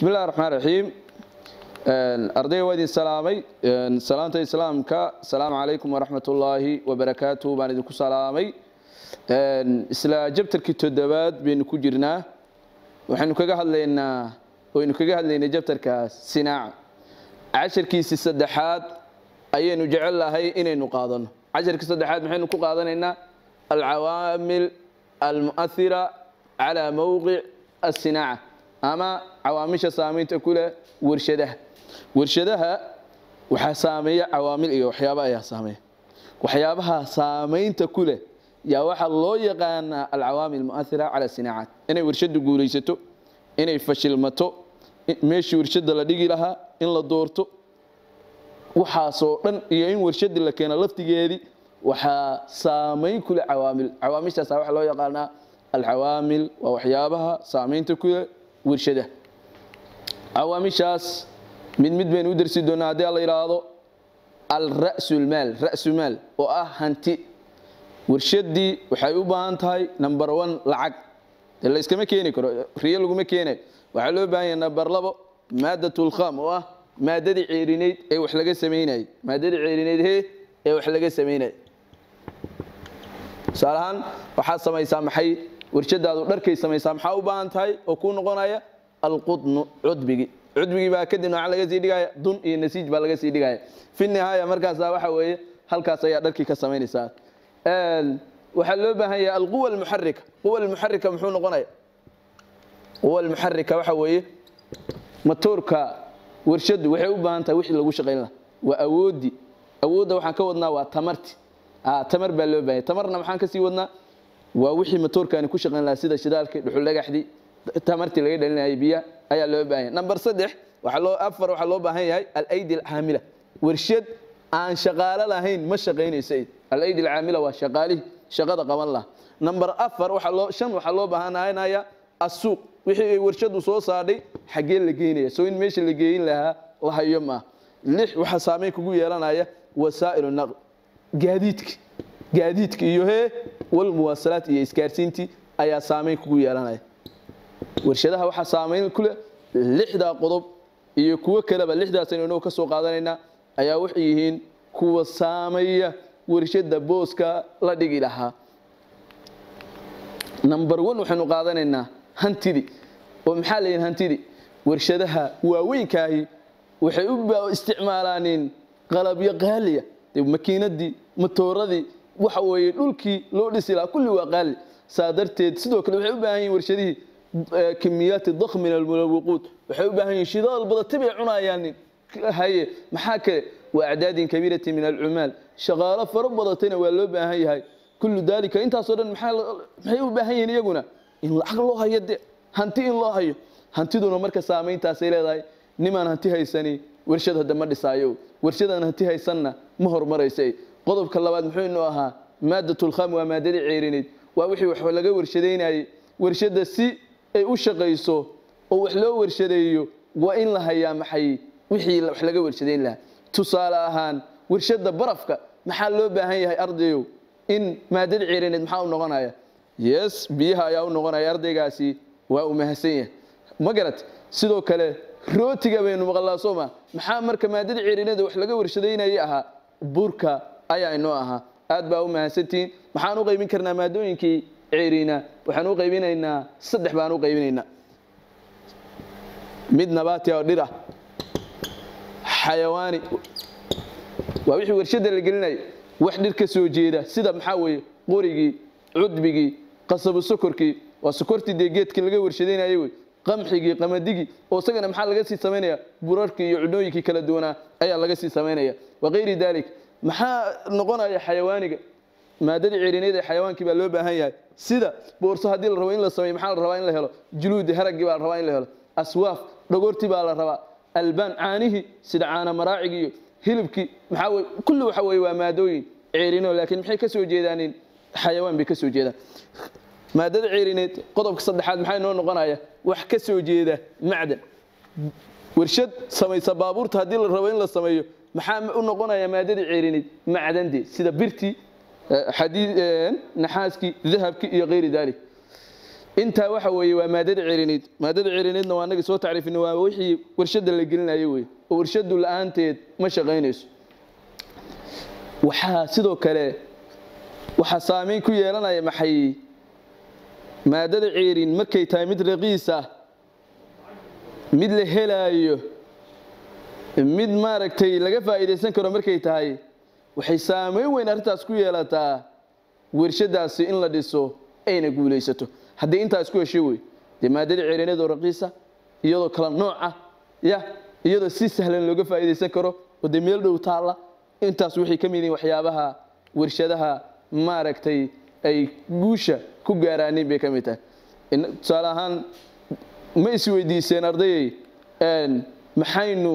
bismi illahi raxmaan raxiim ardayga waa idin salaamay salaanta islaamka asalaamu calaykum waraxmat ullaahi wabarakaatu baan idinku salaamay isla jabtarkii toddobaad baynu ku jirnaa waxaynu kaga hadlaynaa waynu kaga hadlaynay jabtarkaas sinaaca casharkiisii saddexaad ayaynu jecel lahay inaynu qaadano casharkii saddexaad maxaynu ku qaadanaynaa alcawaamil almu'ahira calaa mowqic asinaaca ama cawaamisha saamaynta ku leh warshadaha warshadaha waxaa saameeya cawaamil iyo waxyaaba ayaa saameeya waxyaabaha saamaynta ku leh yaa waxaa loo yaqaanaa alcawaamil mu'ahira cala sinaacaat inay warshadu guulaysato inay fashilmato meeshii warshada la dhigi lahaa in la doorto waxaasoo dhan iyo in warshadii la keeno laftigeedii waxaa saamayn ku leh cawaamil cawaamishaasa waxaa loo yaqaanaa alcawaamil waa waxyaabaha saamaynta ku leh warshadaha cawaamishaas mid mid baynu u darsi doonaa haddii la yidhaahdo alra'sulmaal ra'sumaal oo ah hanti warshadii waxay u baahan tahay number one lacag dee la iskama keeni karo riyo laguma keenayo waxaa loo baahan yahay number labo maadatulkham oo ah maadadii ceerinayd ee wax laga samaynayay maadadii ceerinayd he ee wax laga samaynayay tusaale ahaan waxaad samaysaa maxay warshadaadu dharkay samaysaa maxaa u baahan tahay oo kuu noqonaya alqudnu cudbigi cudbigii baa kadib nooca laga sii dhigaya dun iyo nasiij baa laga sii dhigaya fi nihaaya markaasa waxa weeye halkaas ayaa dharkii ka samaynaysaa waxaa loo baahan yahay alquwa almuxarika quwa almuxarika muxuu noqonaya quwa almuxarika waxa weeye matoorka warshadu waxay u baahan tahay wixii lagu shaqayn lahaa waa awoodii awoodda waxaan ka wadnaa waa tamarti tamar baa loo bahanya tamarna maxaan kasii wadnaa waa wixii matoorkaani ku shaqayn lahaa sida shidaalkii dhuxul dhagaxdii tamartii laga dhalinayay biyaha ayaa loo baahan yahay number saddex waxaa loo afar waxaa loo baahan yahay alaydi alcaamila warshad aan shaqaalo lahayn ma shaqaynayso alaydi alcaamila waa shaqaalihii shaqada qaban laha number afar waxaa loo shan waxaa loo baahanaya asuuq wixii ay warshadu soo saadhay xaggee la geynaya soo in meesha la geeyin lahaa la hayo maaha lix waxaa saameyn kugu yeelanaya wasaa'ilu naql gaadiidka gaadiidka iyo hee walmuwaasalaat iyo isgaarsiintii ayaa saameyn kugu yeelanaya warshadaha waxaa saameyn ku leh lixdaa qodob iyo kuwo kaleba lixdaasaynu inagu ka soo qaadanaynaa ayaa waxay yihiin kuwa saameeya warshada booska la dhigi lahaa number one waxaynu qaadanaynaa hantidii oo maxaa la yihin hantidii warshadaha waaweynkaahi waxay u isticmaalaaneen qalabyo qaaliya makiinadii matooradii waxa weeye dhulkii loo dhisi lahaa kulli waa qaali saa darteed sidoo kale waxay u baahan yihin warshadihii kimiyaati dakh min almulawiquud waxay u baahan yihin shidaal badati bay cunayaan haye maxaa kale wa acdaadin kabiirati min alcumaal shaqaalo faro badatayna waa loo baahan yahay kullu dalika intaasoo dhan maxay u baahan yihiin iyaguna in lacag loo hayo de hanti in loo hayo hantiduna marka saamayntaasay leedahay nimaan hanti haysani warshad hadda ma dhisaayo warshadaan hanti haysanna ma horumaraysa qodobka labaad muxuu inuu ahaa maadatulkham waa maadadii ceerineyd waa wixii wax laga warshadaynayay warshada si ay u shaqayso oo wax loo warshadeeyo waa in la hayaa maxay wixii wax laga warshadayn lahaa tusaale ahaan warshada barafka maxaa loo baahan yahay ardayow in maadada ceerineed maxaa u noqonaya yes biyaha ayaa u noqonaya ardaygaasi waa uu mahadsan yahay ma garat sidoo kale rootiga baynu maqlaa sooma maxaa marka maadada ceerineeda wax laga warshadaynaya ahaa burka ayaa inoo ahaa aad baa u mahadsantihiin maxaan u qaybin karnaa maadooyinkii ceeriina waxaan u qaybinaynaa saddex baan u qaybinaynaa mid nabaati oo dhir ah xayawaani waa wixii warshada la gelinayo wax dhir ka soo jeeda sida maxaa weeye qorigii cudbigii qasabu sokorkii waa sokortii dee geedkii laga warshadaynayay wey qamxigii qamadigii oo isagana maxaa laga sii samaynaya burarkii iyo cunooyinkii kala duwanaa ayaa laga sii samaynaya wakayri dalik maxaa noqonaya xayawaaniga maadadii ceerineed ee xayawaankii baa loo baahan yahay sida boorso haddii la rabo in la sameeyo maxaa la rabaa in la helo juluudi haraggii baa la rabaa in la helo aswaaf dhagoortii baa la rabaa albaan caanihii sida caana maraacigi iyo hilibkii maxaa weye kulli waxa weye waa maadooyin ceerino laakiin maxay ka soo jeedaanin xayawaan bay ka soo jeedaan maadada ceerineed qodobka saddexaad maxaa inoo noqonaya wax ka soo jeeda macdan warshad samaysa baabuurta haddii la rabo in la sameeyo maxaa u noqonaya maadadii ceerineed macdande sida birtii naxaaskii dahabkii iyo kayri dalik intaa waxa weeye waa maadada ceriniid maadada ceriniidna waa annaga soo tacriifina waa wixii warshada la gelinayo wey oo warshadu la-aanteed ma shaqaynayso waxaa sidoo kale waxaa saameyn ku yeelanaya maxay maadada ceerin markay tahay mid raqiis ah mid la helaayo mid maaragtay laga faa'iidaysan karo markay tahay waxay saameyn weyn arrintaas ku yeelataa warshadaasi in la dhiso ayna guulaysato haddii intaas ku hesho wey dee maadada ceerineed oo raqiisa iyadoo kala nooc ah ya iyadoo si sahlan looga faa'iidaysan karo oo dee meel dhow taalla intaas waxay ka mid yihiin waxyaabaha warshadaha maaragtay ay guusha ku gaaraaniin bay ka mid tahay tusaale ahaan ma isweydiiseen ardayay maxaynu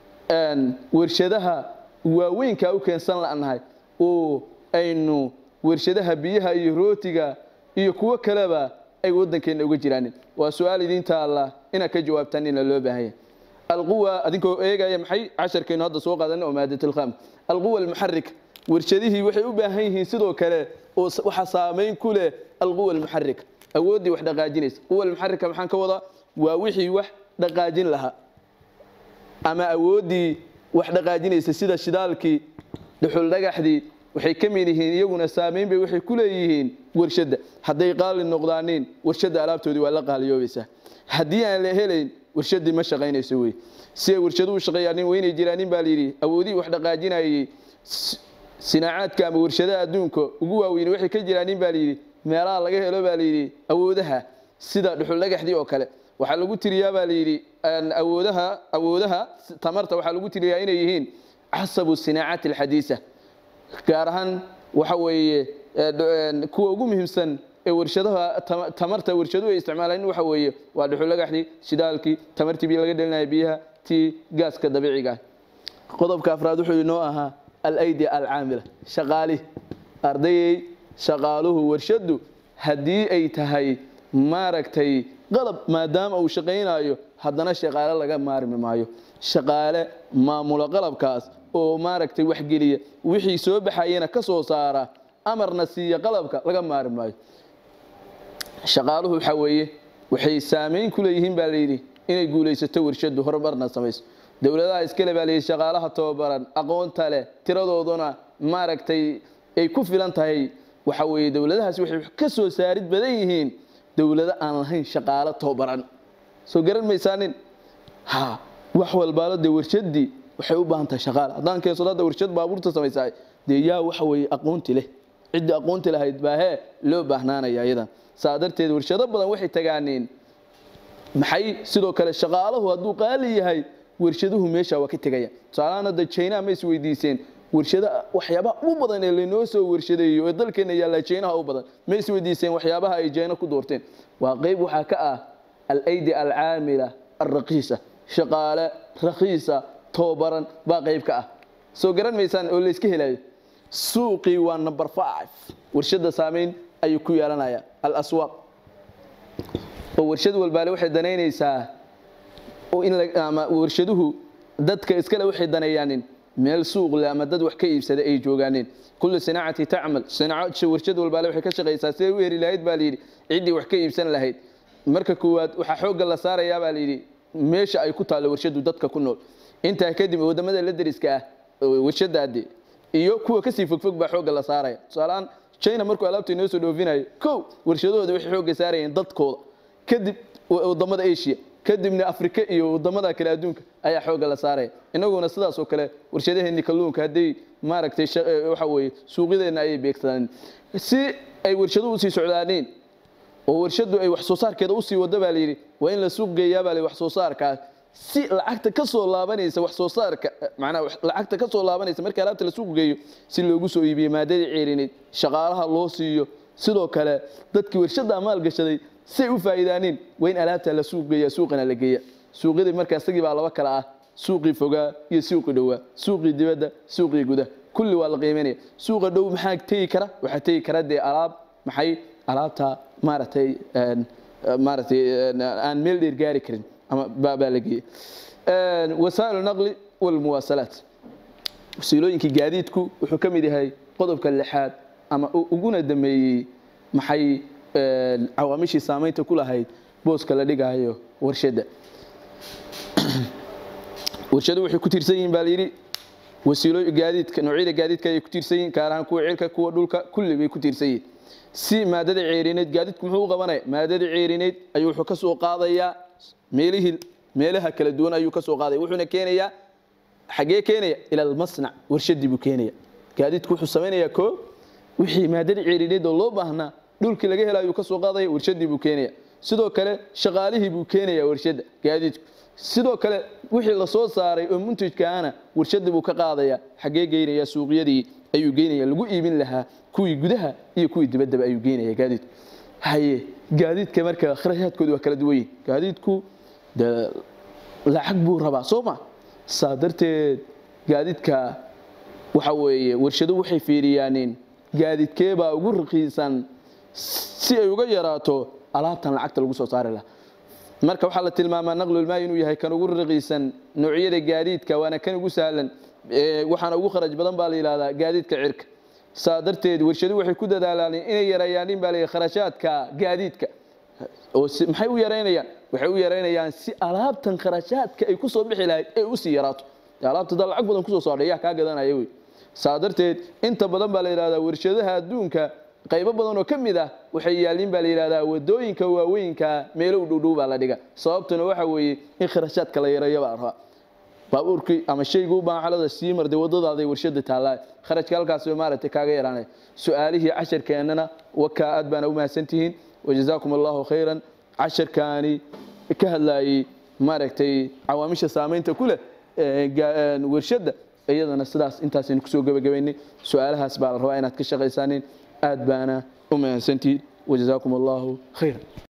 warshadaha waaweynkaa u keensan la'nahay oo aynu warshadaha biyaha iyo rootiga iyo kuwo kaleba ay waddankeenna uga jiraanin waa su-aal idiin taalla inaad ka jawaabtaan ina loo baahanya alquwa adinkoo eegaya maxay casharkaynu hadda soo qaadanay oo maadatlkham alquwa almuxarik warshadihii waxay u baahan yihiin sidoo kale oo waxaa saameyn ku leh alquwa almuxarika awooddii wax dhaqaajinaysa quwa almuxarika maxaan ka wadaa waa wixii wax dhaqaajin lahaa ama awooddii wax dhaqaajinaysa sida shidaalkii dhuxul dhagaxdii waxay ka mid yihiin iyaguna saameyn bay waxay ku leeyihiin warshadda hadday qaali noqdaaniin warshadda alaabtoodii waa la qaaliyoobaysaa haddii aan la helayn warshaddii ma shaqaynayso wey si ay warshaduhu shaqeeyaanin weynay jiraanin baa layidhi awoodihii wax dhaqaajinayay sinaacaadka ama warshadaha adduunka ugu waaweyne waxay ka jiraanin baa layidhi meelaha laga helo baa layidhi awoodaha sida dhuxul dhagaxdii oo kale waxaa lagu tiriyaa baa layidhi awoodaha awoodaha tamarta waxaa lagu tiriyaa inay yihiin casabu sinaacaati alxadiisa gaar ahaan waxa weeye kuwa ugu muhiimsan ee warshadaha tamarta warshaduhu ay isticmaalaan waxa weeye waa dhuxul dhagaxdii shidaalkii tamartii biyo laga dhelinaya biyaha tii gaaska dabiiciga ah qodobka afraad wuxuu inoo ahaa alaydi alcaamila shaqaalihi ardayey shaqaaluhu warshadu haddii ay tahay maaragtay qalab maadaama uu shaqaynayo haddana shaqaale laga maarmi maayo shaqaale maamula qalabkaas oo maaragtay waxgeliya wixii soo baxayana ka soo saara amarna siiya qalabka laga maarmi maayo shaqaaluhu waxaa weeye waxay saameyn ku leeyihiin baa layidhi inay guulaysato warshadu horumarna samayso dowladaha iskale baa layidhi shaqaalaha tababaran aqoonta leh tiradooduna maaragtay ay ku filan tahay waxa weeye dowladahaasi waxay ka soo saarid badan yihiin dowlado aan lahayn shaqaalo tababaran soo garan maysaanin ha wax walbaalo dee warshadii waxay u baahan tahay shaqaale haddaan keensado hadda warshad baabuurta samaysaa dee yaa waxa weeye aqoonti leh ciddii aqoonti lahayd baa hee loo baahnaanaya iyadan saa darteed warshado badan waxay tagaaneen maxay sidoo kale shaqaalahu hadduu qaali yahay warshaduhu meesha waa ka tegaya tusaalahaan hadda jaynaha ma is weydiiseen warshada waxyaabaha ugu badan ee laynoo soo warshadeeyo ee dalkeena yaalla jaynaha u badan ma is weydiiseen waxyaabaha ay jayna ku doorteen waa qeyb waxaa ka ah alaydi alcaamila alraqiisa shaqaale rakiisa tababaran baa qeyb ka ah soo garan maysaan oo layska helayo suuqii waa number five warshada saameyn ayuu ku yeelanaya alaswaaq oo warshad walbaale waxay danaynaysaa in ama warshaduhu dadka iskale waxay daneeyaanin meel suuq leh ama dad wax ka iibsada ay joogaaneen kullu sinaacati tacmal sinaaco warshad walbaale waxay ka shaqaysaa siday u heri lahayd baa layidhi ciddii wax ka iibsan lahayd marka koowaad waxaa xoogga la saarayaa baa layidhi meesha ay ku taallo warshadu dadka ku nool intaa kadib wadamada la deriska ah warshadaade iyo kuwa kasii fogfog baa xoogga la saaraya tusaalehaan china markuu alaabta inoo soo dhoofinayo kow warshadahooda waxay xoogga saarayeen dadkooda kadib wadamada asia kadibna afrika iyo wadamada kale adduunka ayaa xoogga la saaraya inaguna sidaas oo kale warshadaheeni kalluunka hadday maaragtay waxa weeye suuqyadeenna ayay beegsadaan si ay warshaduhu usii socdaaneen oo warshadu ay wax soo saarkeeda usii wado baa layidhi waa in la suuq geeyaa baa la wax soo saarkaas si lacagta ka soo laabanaysa wax soo saarka macnaha lacagta ka soo laabanaysa marka alaabta la suuq geeyo si loogu soo iibiyo maadadii ceerineed shaqaalaha loo siiyo sidoo kale dadkii warshada maal gashaday si ay u faa'iidaaneen waa in alaabta la suuq geeya suuqana la geeya suuqyadii marka isagii baa laba kala ah suuqii fogaa iyo suuqii dhowaa suuqii dibadda suuqii gudaha kulli waa la qiimeynaya suuqa dhow maxaa tegi kara waxaa tegi kara dee alaab maxay alaabta maaragtay maaragtay aan meel dheer gaari karin ama baa la geeyey wasaa'il naqli walmuwaasalaat wasiilooyinkii gaadiidku wuxuu ka mid yahay qodobka lixaad ama uguna dameeyey maxay cawaamishii saamaynta ku lahayd booska la dhigayo warshadda warshadu waxay ku tiirsan yihiin baa layidhi wasiilo gaadiidka noocyada gaadiidka ayay ku tiirsan yihiin gaar ahaan kuwa cirka kuwa dhulka kulli bay ku tiirsan yihiin si maadada ceerineed gaadiidku muxuu u qabanaya maadada ceerineed ayuu wuxuu ka soo qaadayaa meelihii meelaha kala duwan ayuu ka soo qaadaya wuxuuna keenayaa xagee keenaya ila almasnac warshadii buu keenaya gaadiidku wuxuu samaynayaa koo wixii maadada ceerineed oo loo baahnaa dhulkii laga hela ayuu ka soo qaadaya warshadii buu keenaya sidoo kale shaqaalihii buu keenaya warshadda gaadiidku sidoo kale wixii la soo saaray oo muntajkaana warshadii buu ka qaadaya xagee geynaya suuqyadii ayuu geynaya lagu iibin lahaa kuwii gudaha iyo kuwii dibaddaba ayuu geynaya gaadiidku haye gaadiidka marka kharashaadkoodu waa kala duwan yihin gaadiidku de lacag buu rabaa soo ma saa darteed gaadiidka waxa weeye warshadu waxay fiiriyaanin gaadiidkeebaa ugu raqiisan si ay uga yaraato alaabtan lacagta lagu soo saari lahaa marka waxaa la tilmaamaa naqlulmaay inuu yahay kan ugu raqiisan noocyada gaadiidka waana kan ugu sahlan waxaana ugu kharaj badan baa la yidhahdaa gaadiidka cirka saa darteed warshadu waxay ku dadaalaan inay yareeyaan baa la kharashaadka gaadiidka oo maxay u yaraynayaan waxay u yaraynayaan si alaabtan kharashaadka ay kusoo bixi lahayd ay usii yaraato alaabta dad lacag badan kusoo saadhay yaa kaa gadanaya wey saa darteed inta badan baa la yidhahdaa warshadaha adduunka qaybo badan oo ka mid ah waxay yaaliin baa la yidhahdaa wadooyinka waaweynka meelo u dhowdhow baa la dhiga sababtuna waxa weeye in kharashaadka la yareeyo baa rabaa baabuurkii ama shaygu u baahan xalada sii marday wadadaaday warshada taallaa kharashka halkaas maaragtay kaaga yaraanay su-aalihii casharkeennana wakaa aad baana u mahadsantihiin wajazaakum allahu khayran casharkaani ka hadlaayey maaragtay cawaamisha saamaynta ku leh warshadda iyadana sidaas intaasaynu kusoo gebagabaynay su-aalahaas baa la rabaa inaad ka shaqaysaanin aad baana u mahadsantihiin wajazaakum allahu khayran